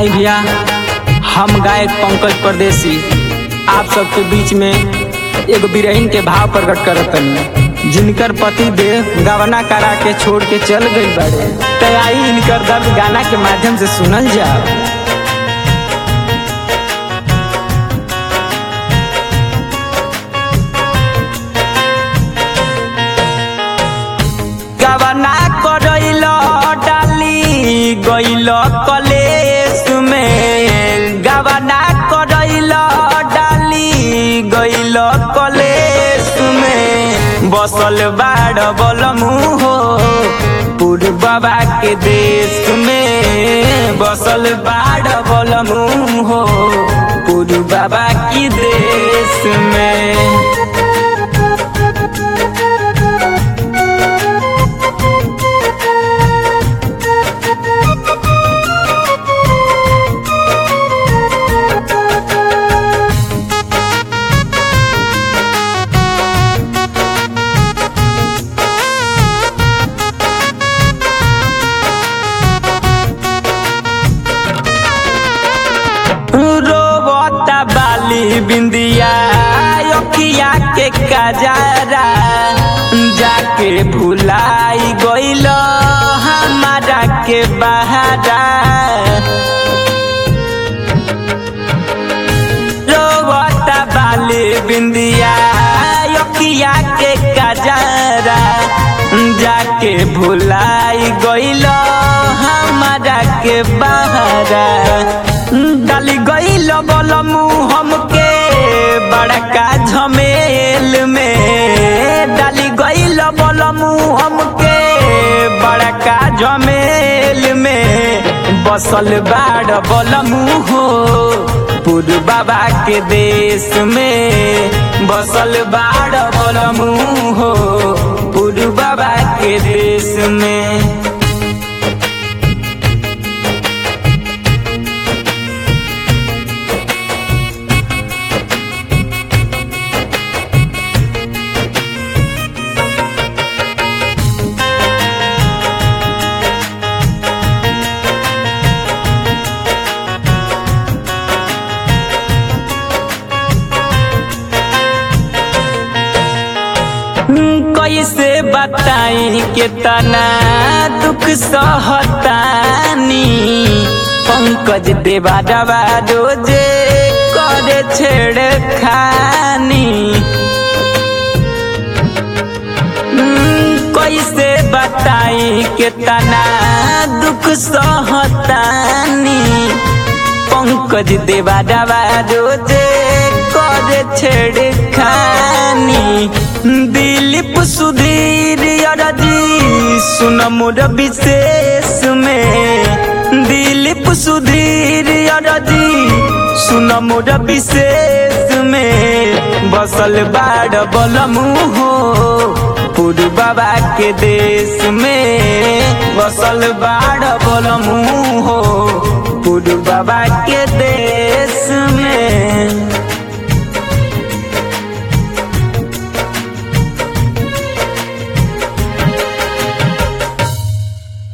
आई भैया हम गायक पंकज परदेसी आप सबके बीच में एगो बिरहिन के भाव प्रकट करतनी जिनकर पति देव गवना करा के छोड़ के चल गई बड़े तो आई इनकर दर्द गाना के माध्यम से सुनल जाओ गवना करैल डाली गैल कलेस में गवना करैल डाली गैल कलेस में बसल बाड़ बलमु हो पूर्व बाबा के देश में बसल बाड़ बलमु हो पूर्व बाबा की देश में रोबता बाली बिंदिया अखिया के कजारा जाके भुलाई गइल हमारा के बहारा रोबता बाली बिंदिया अखिया के कजारा जाके भुलाई गइल हमारा के बहारा डाली गइल बलमु हमके बड़का झमेल में डाली गइल बलमु हमके बड़का झमेल में बसल बाड़ बलमु हो पूर्व बाबा के देश में बसल बाड़ बलमु हो पूर्व बाबा के देश में कैसे बताई के तना दुख सहतानी पंकज देवा डबा रोजे करे छेड़ खानी कैसे बताई के तना दुख सहतानी पंकज देवा डबा रोजे करे छेड़ खानी दिलीप सुधीर अरजी सुन मोर विशेष में दिलीप सुधीर अरजी सुन मोर विशेष में बसल बाड़ बलमु हो पूर्व बाबा के देश में बसल बाड़ बलमु हो पूर्व बाबा के देश में